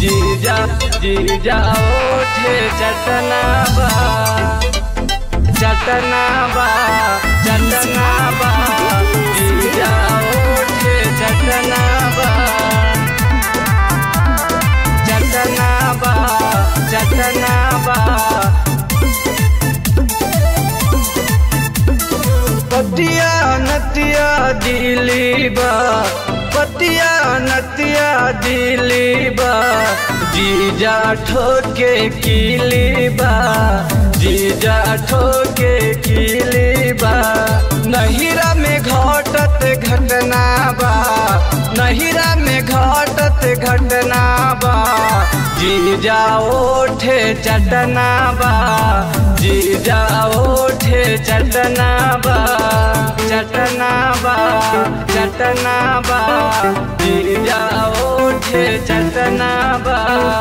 जीजा जीजा ओठे चटना बा चटना बा चटना बा जीजा ओठे चटना बा चटना बा चटना बा पतिया नतिया दिली बा पतिया नतिया दिली बा जीजा ठोके किली बा जीजा ठोके किली बा नहिरा में घटत घटना बा नहिरा में घटत घटना बा जीजा ओठे चटना बा जीजा ओठे चटना बा चटना बा चटना बा जीजा ओठे चटना बा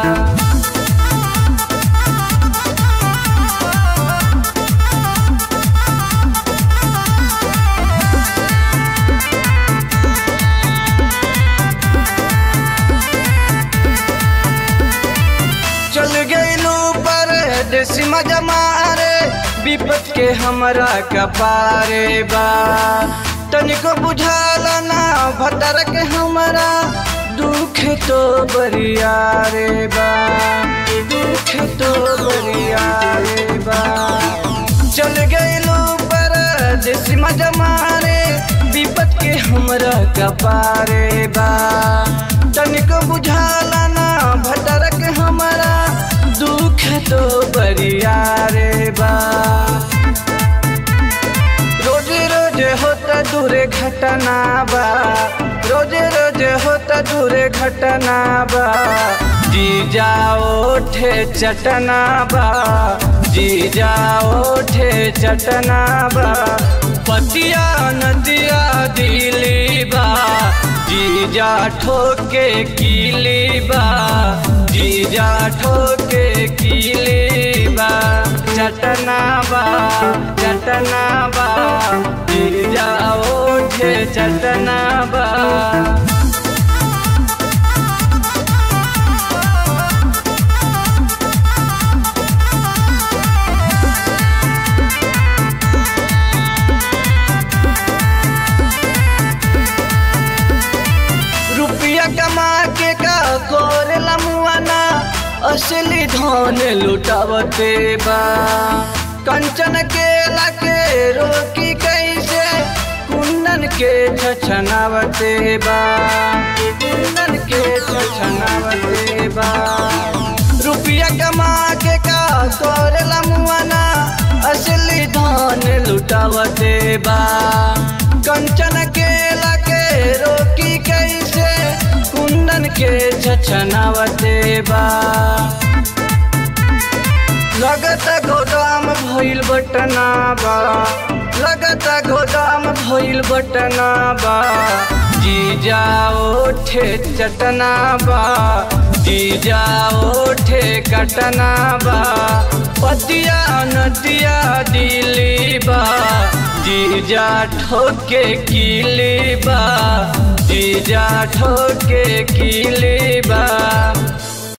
चल गईलू पर देसी मजा मारे विपत के हमरा कपारे बा तनिको बुझाला ना भतर के हमरा दुख तो बरिया रे बा दुख तो बरिया रे बा चल गईलू पर देसी मजा मारे विपत के हमरा कपारे बा तनिको बुझाला ना भटर के हमरा दुख तो बरिया रे बा रोजे रोजे होता दूरे घटना बा रोजे रोजे होता दूरे घटना बा जीजा ओठे चटना बा जीजा ओठे चटना बा पतिया नदिया दिली बा जीजा ठोके किली बा जीजा ठोके किली बा चटना बा चटना बा जीजा ओठे चटना बा रुपया कमा के का कोरेला मुआना असली धन लुटावते बा कंचन के लाके रोकी कैसे कुंदन के छछनावते बा कुंदन के छछनावते बा रुपया कमा के का कोरेला मुआना असली धन लुटावते बा कंचन के लाके रोकी कैसे कुंदन के छछनावते बा लगत गोदाम भइल बटना बा लगत गोदाम भइल बटना बा जीजा ओठे चटना बा जीजा ओठे कटना बा पतिया नदिया दिली बा जीजा ठोके किली बा जीजा ठोके किली बा